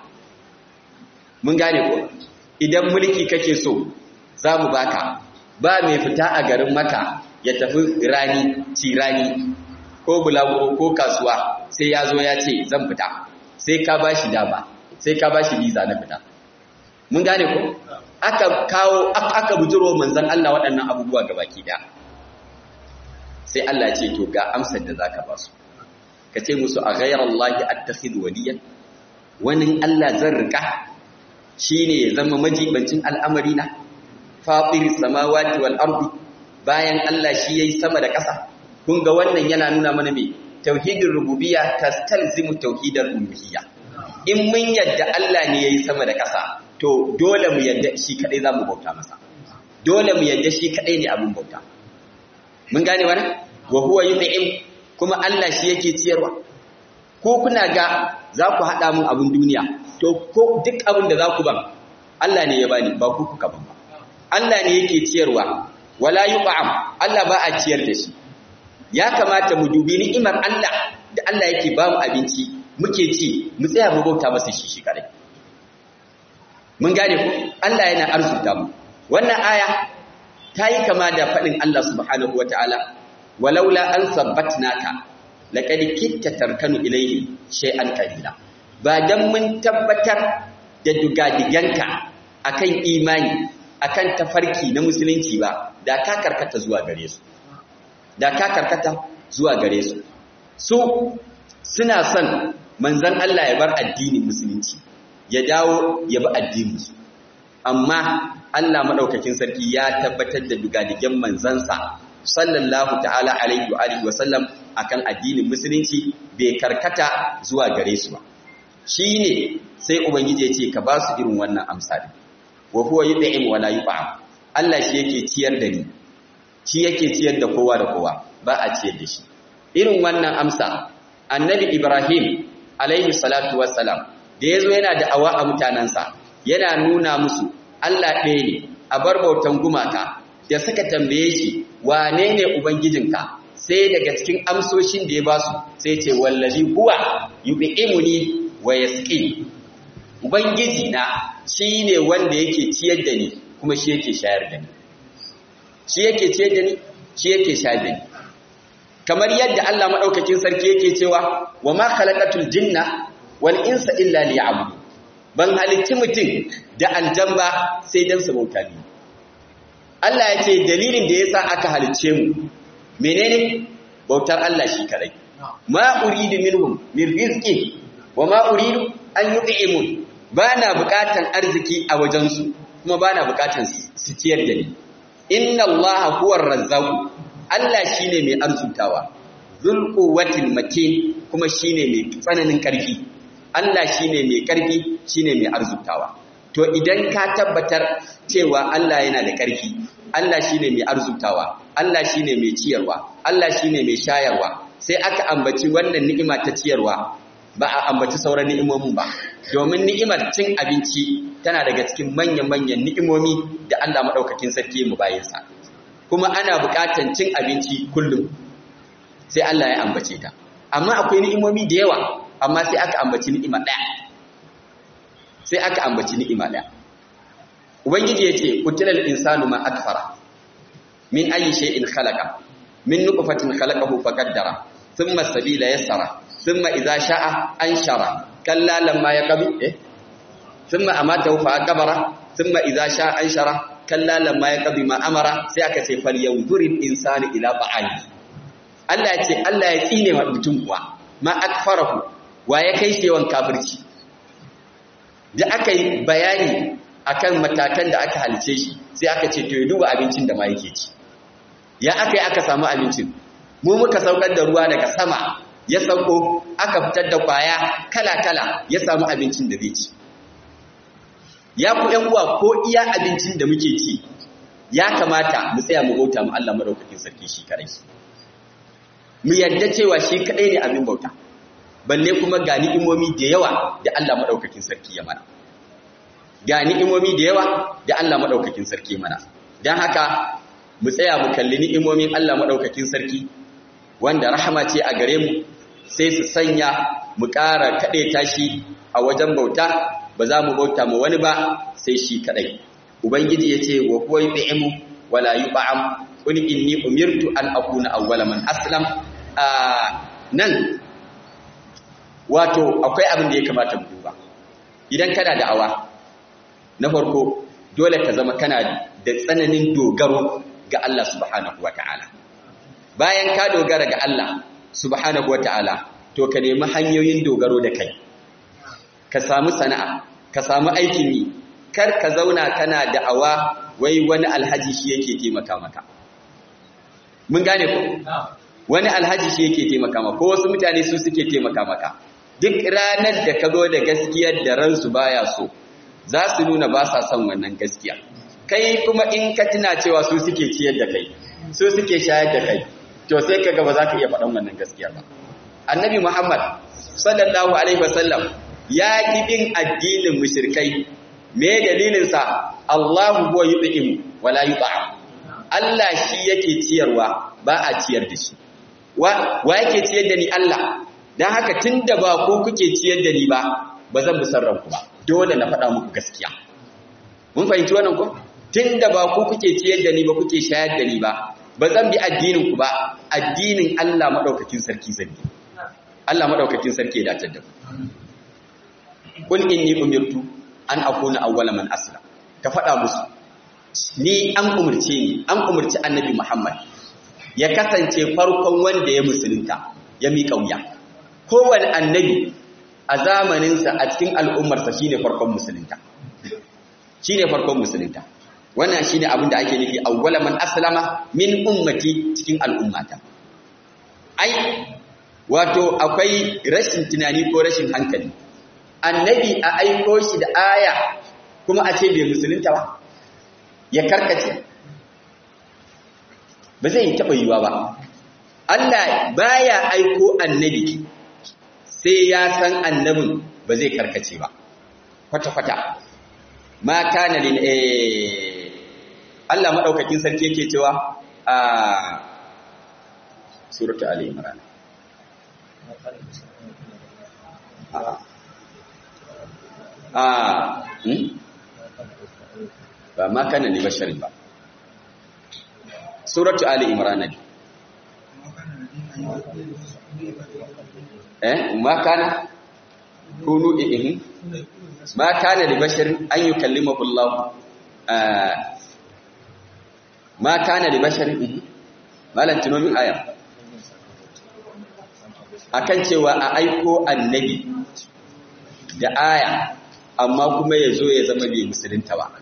mun gane ko idan mulki kake so za mu baka ba mai fita a garin maka ya tafi rani ci rani ko bulaguro ko kasuwa sai ya zo ya ce zan fita sai ka ba shi dama sai ka ba shi visa na fita mun gane ko aka kawo aka bujiro manzon Allah waɗannan abubuwa gabaki da sai Allah ya ce to ga amsar da zaka ba su ka ce musu a ghayra Allah attakhidhu waliyan wani Allah zan rika shine ya zama majibancin al'amari na fatir samawati wal ardi bayan Allah shi yayi sama da ƙasa kun ga wannan yana nuna mana me tauhidin rububiyya tastalzimu tauhidar uluhiyya in mun yadda Allah ne yayi sama da ƙasa to dole mu yadda shi kadai zamu bauta masa dole mu yadda shi kadai ne abin bauta mun gane wannan wa huwa yut'im kuma Allah shi yake ciyarwa ko kuna ga za ku haɗa mun abin duniya to ko duk abin da za ku ban Allah ne ya bani ba ku kuka ban ba Allah ne yake ciyarwa wala yub'am Allah ba a ciyar da shi ya kamata mu dubi ni'imar Allah da Allah yake ba mu abinci muke ci mu tsaya mu bauta masa shi shi kare mun gane ku Allah yana arzuta mu wannan aya ta yi kama da faɗin Allah subhanahu wataala walaula an sabbatnaka laqad kitta tarkanu ilayhi shay'an qalila ba dan mun tabbatar da dugadiganka akan imani akan tafarki na musulunci ba da ka karkata zuwa gare su da ka karkata zuwa gare su su suna son manzon Allah ya bar addinin musulunci ya dawo ya bi addinin su amma Allah madaukakin sarki ya tabbatar da dugadigan manzansa sallallahu ta'ala alaihi wa alihi wa sallam akan addinin musulunci bai karkata zuwa gare su ba shine sai ubangiji ya ce ka ba su irin wannan amsa din wa huwa yud'im wa la yut'am Allah shi yake ciyar da ni shi yake ciyar da kowa da kowa ba a ciyar da shi irin wannan amsa annabi Ibrahim alaihi salatu wassalam da yazo yana da awa a mutanansa yana nuna musu Allah ɗaya ne a bar bautan gumaka da suka tambaye shi wane ne ubangijinka sai daga cikin amsoshin da ya ba su sai ce wallazi huwa yub'imuni wa yasqi ubangiji na shine wanda yake ciyar da ni kuma shi yake shayar da ni shi yake ciyar da ni shi yake shayar da ni kamar yadda Allah madaukakin sarki yake cewa wa ma khalaqatul jinna wal insa illa liya'budun ban halicci mutum da aljamba sai dan su bauta ni Allah ya ce dalilin da yasa aka halicce mu menene bautar Allah shi kadai ma uridu minhum min rizqi wa ma uridu an yut'imun bana bukatan arziki a wajen su kuma bana bukatan su ciyar da ni inna Allah huwa razzaq Allah shine mai arzutawa zul quwwatil matin kuma shine mai tsananin karfi Allah shine mai karfi shine mai arzutawa to idan ka tabbatar cewa Allah yana da karfi Allah shine mai arzutawa Allah shine mai ciyarwa Allah shine mai shayarwa sai aka ambaci wannan ni'ima ta ciyarwa ba a ambaci sauran ni'imomin ba domin ni'imar cin abinci tana daga cikin manyan-manyan ni'imomi da Allah madaukakin sarki mu bayinsa kuma ana buƙatar cin abinci kullum sai Allah ya ambace ta amma akwai ni'imomi da yawa amma sai aka ambaci ni'ima ɗaya sai aka ambaci ni'ima ɗaya ubangiji yace kutilal insanu ma akfara min ayi shay'in khalaqa min nutfatin khalaqahu faqaddara thumma sabila yassara thumma idza sha'a anshara kalla lamma yaqbi eh thumma amatahu fa akbara thumma idza sha'a anshara kalla lamma yaqbi ma amara sai aka ce fal yanzuril insanu ila ba'ali Allah ya ce Allah ya tsine wa mutum kuwa ma akfarahu wa ya kai shi yawan kafirci da aka yi bayani akan matakan da aka halice shi sai aka ce to ya duba abincin da ma yake ci ya aka yi aka samu abincin mu muka saukar da ruwa daga sama ya sauko aka fitar da kwaya kala-kala ya samu abincin da zai ci ya ku ‘yan uwa ko iya abincin da muke ci ya kamata mu tsaya mu bauta mu Allah madaukakin sarki shi kadai mu yadda cewa shi kadai ne abin bauta balle kuma ga ni'imomi da yawa da Allah madaukakin sarki ya mana ga ni'imomi da yawa da Allah madaukakin sarki mana dan haka mu tsaya mu kalli ni'imomin Allah madaukakin sarki wanda rahama ce a gare mu sai su sanya mu ƙara kaɗe tashi a wajen bauta ba za mu bauta mu wani ba sai shi kaɗai ubangiji ya ce wa kuwa yi wala yi ba'am qul inni umirtu an akuna awwala man aslam a nan wato akwai abin da ya kamata mu duba idan kana da awa na farko dole ka zama kana da tsananin dogaro ga Allah subhanahu wata'ala bayan ka dogara ga Allah subhanahu wata'ala to ka nemi hanyoyin dogaro da kai ka samu sana'a ka samu aikin yi kar ka zauna kana da'awa wai wani alhaji shi yake taimaka maka mun gane ko wani alhaji shi yake taimaka maka ko wasu mutane su suke taimaka maka duk ranar da ka zo da gaskiyar da ransu baya so za su nuna ba sa son wannan gaskiya kai kuma in ka tuna cewa su suke ciyar da kai su suke shayar da kai to sai ka ga ba za ka iya faɗan wannan gaskiya ba annabi muhammad sallallahu alaihi wasallam ya ki bin addinin mushrikai me dalilinsa Allahu huwa yud'im wala yud'am Allah shi yake ciyarwa ba a ciyar da shi wa wa yake ciyar da ni Allah dan haka tunda ba ko kuke ciyar da ni ba ba zan musarran ku ba dole na faɗa muku gaskiya mun fahimci wannan ko tunda ba ku kuke ciyar da ni ba kuke shayar da ni ba ba zan bi addinin ku ba addinin Allah madaukakin sarki zan bi Allah madaukakin sarki ya dace da ku kul inni umirtu an akuna awwala man aslam ka faɗa musu ni an umurce ni an umurci annabi Muhammad ya kasance farkon wanda ya musulunta ya miƙa wuya kowane annabi a zamaninsa a cikin al'ummarsa shine farkon musulunta shine farkon musulunta wannan shine abin da ake nufi awwala man aslama min ummati cikin al'ummata ai wato akwai rashin tunani ko rashin hankali annabi a aiko shi da aya kuma a ce bai musulunta ba ya karkace ba zai taɓa yiwa ba Allah baya aiko annabi sai ya san annabin ba zai karkace ba kwata-kwata ma kana lin eh Allah madaukakin sarki yake cewa a suratul ali imran a ba ma kana li basharin ba suratu ali imran ne eh ma kana kunu ihin ma kana li basharin an yukallimahu Allah ma kana li basharin ihin malan tunomin aya akan cewa a aiko annabi da aya amma kuma ya zo ya zama bai musulunta ba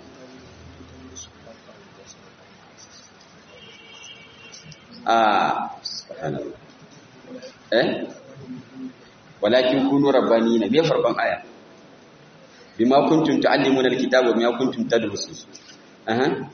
a eh walakin kunu rabbanina me farkon aya bima kuntum tuallimuna alkitaba bima kuntum tadrusun aha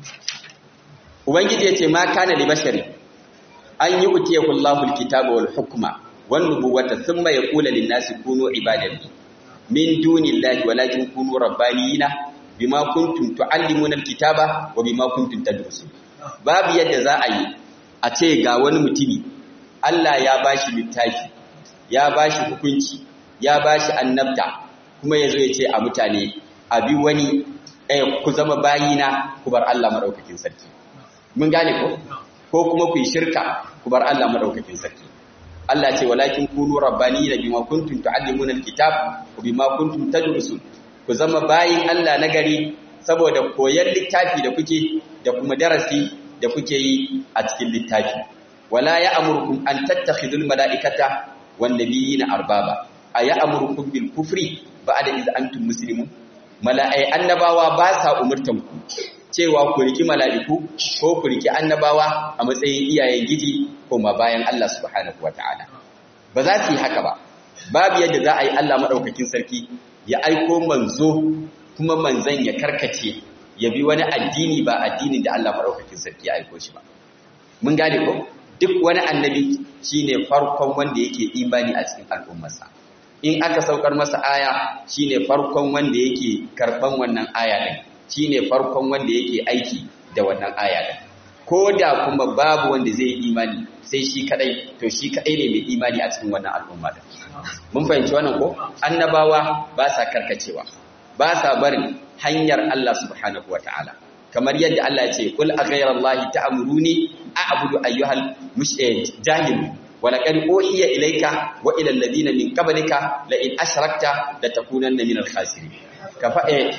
ubangiji yace ma kana li bashari an yi utiyahu Allahu alkitaba wal hukma wan nubuwata thumma yaqulu lin nasi kunu ibadati min dunillahi walakin kunu rabbanina bima kuntum tuallimuna alkitaba wa bima kuntum tadrusun babu yadda za a yi a ce ga wani mutumi Allah ya bashi littafi ya bashi hukunci ya bashi annabta kuma yazo ya ce a mutane abi wani eh ku zama bayina ku bar Allah madaukakin sarki mun gane ko ko kuma ku yi shirka ku bar Allah madaukakin sarki Allah ce walakin kunu rabbaniyina bima kuntum tuallimuna alkitab wa bima kuntum tadrusun ku zama bayin Allah nagari saboda koyar littafi da kuke da kuma darasi da kuke yi a cikin littafi wala ya'murukum an tattakhidul mala'ikata wan nabiyina arbaba aya'murukum bil kufri ba'da iz antum muslimun mala'ai annabawa ba sa umurtan ku cewa ku riki mala'iku ko ku riki annabawa a matsayin iyayen giji ko ma bayan Allah subhanahu wataala ba za su yi haka ba babu yadda za a yi Allah madaukakin sarki ya aiko manzo kuma manzan ya karkace ya bi wani addini ba addinin da Allah maɗaukakin sarki ya aiko shi ba. Mun gane ko? Duk wani annabi shine farkon wanda yake imani a cikin al'ummarsa. In aka saukar masa aya shine farkon wanda yake karɓan wannan aya ɗin, shine farkon wanda yake aiki da wannan aya ɗin. Ko da kuma babu wanda zai yi imani sai shi kaɗai, to shi kaɗai ne mai imani a cikin wannan al'umma ɗin. Mun fahimci wannan ko? Annabawa ba sa karkacewa. ba sa barin hanyar Allah subhanahu wa ta'ala kamar yadda Allah ya ce kul a ghayra Allah ta'muruni a'budu ayyuhal jahil wa laqad uhiya ilayka wa ila alladhina min qablika la in ashrakta la takunanna min al-khasirin ka fa eh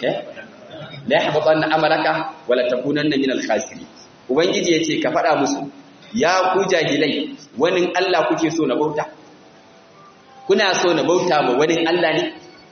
la yahbatanna amalaka wa la takunanna min al-khasirin ubangiji yace ka fada musu ya ku jahilai wani Allah kuke so na bauta kuna so na bauta ma wani Allah ne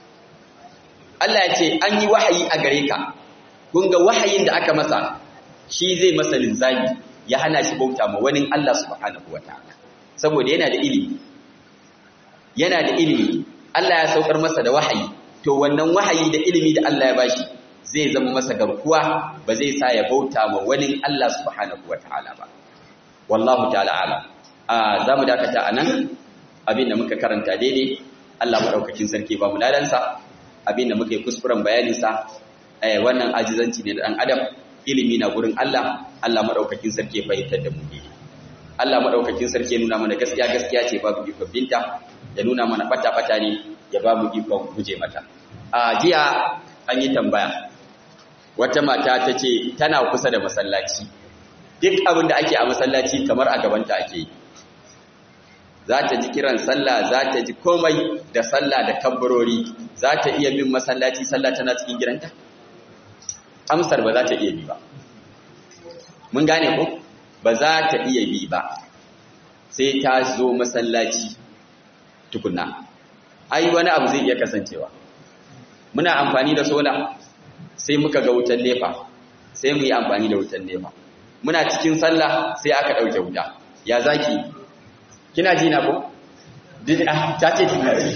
Allah ya ce an yi wahayi a gare ka kun ga wahayin da aka masa shi zai masa linzami ya hana shi bauta ma wani Allah subhanahu wataala saboda yana da ilimi yana da ilimi Allah ya saukar masa da wahayi to wannan wahayi da ilimi da Allah ya bashi zai zama masa garkuwa ba zai sa ya bauta ma wani Allah subhanahu wataala ba wallahu ta'ala alam a zamu dakata anan abinda muka karanta daidai Allah madaukakin sarki ba mu ladansa abinda muka yi kuskuren bayanin sa eh wannan ajizanci ne da dan adam ilimi na gurin Allah Allah madaukakin sarki ya fahimtar da mu daidai Allah madaukakin sarki ya nuna mana gaskiya gaskiya ce babu ikon binta ya nuna mana bata bata ne ya babu ikon guje mata a jiya an yi tambaya wata mata ta ce tana kusa da masallaci duk abin da ake a masallaci kamar a gabanta ake yi za ta ji kiran sallah za ta ji komai da sallah da kabbarori za ta iya bin masallaci sallah tana cikin gidanta amsar ba za ta iya bi ba mun gane ko ba za ta iya bi ba sai ta zo masallaci tukunna ai wani abu zai iya kasancewa muna amfani da sola sai muka ga wutan nefa sai mu yi amfani da wutan nefa muna cikin sallah sai aka ɗauke wuta ya zaki kina ji na ko ta ce kina ji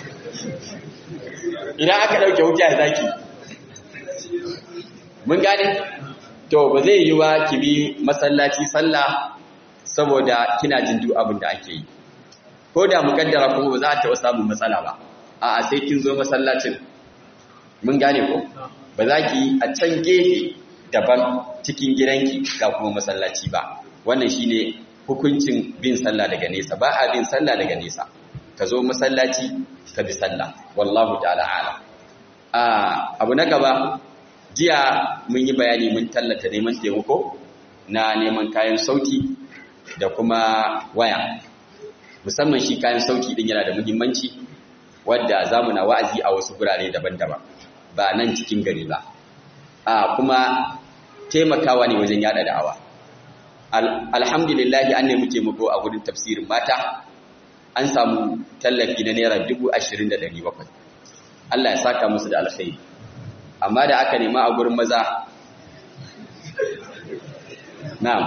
idan aka ɗauke wuta ya zaki mun gane to ba zai yi wa ki bi masallaci sallah saboda kina jin duk abin da ake yi ko da mukaddara kuma ba za ta taɓa samun matsala ba a'a sai kin zo masallacin mun gane ko ba za ki a can gefe daban cikin gidanki ga kuma masallaci ba wannan shine hukuncin bin sallah daga nesa ba a bin sallah daga nesa ka zo masallaci ka bi sallah wallahu ta'ala ala abu na gaba jiya mun yi bayani mun tallata neman taimako na neman kayan sauti da kuma waya musamman shi kayan sauti din yana da muhimmanci wadda zamu na wa'azi a wasu gurare daban-daban ba nan cikin gari ba a kuma taimakawa ne wajen yada da'awa alhamdulillah an nemi taimako a gurin tafsirin mata an samu tallafi na naira dubu ashirin da ɗari bakwai Allah ya saka musu da alkhairi amma da aka nema a gurin maza na'am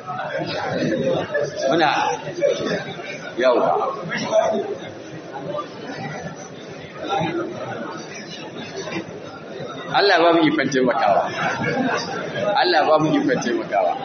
muna yau Allah ba mu ikon taimakawa Allah ba mu ikon taimakawa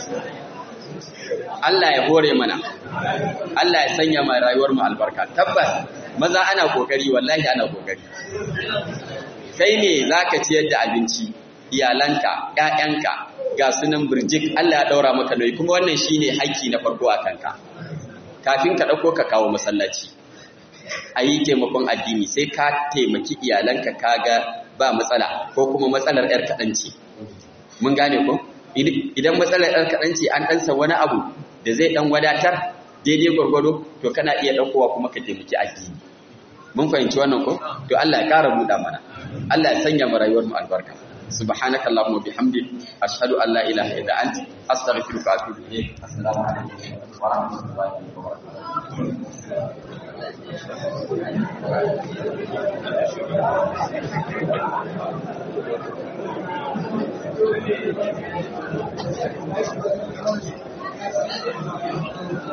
Allah ya hore mana Allah ya sanya mai rayuwar mu albarka tabbas maza ana kokari wallahi ana kokari kai ne zaka ciyar da abinci iyalanka ƴaƴanka ga sunan burjik Allah ya daura maka nauyi kuma wannan shine haƙƙi na farko a kanka kafin ka dauko ka kawo masallaci ayi taimakon addini sai ka taimaki iyalanka kaga ba matsala ko kuma matsalar yar kaɗan ce mun gane ko idan matsalar yar kaɗan ce an ɗansa wani abu da zai ɗan wadatar daidai gwargwado to kana iya ɗaukowa kuma ka taimaki addini mun fahimci wannan ko to Allah ya ƙara buɗa mana Allah ya sanya mu rayuwar mu albarka سبحانك اللهم وبحمدك أشهد أن لا إله إلا أنت أستغفرك وأتوب إليك السلام عليكم ورحمة الله وبركاته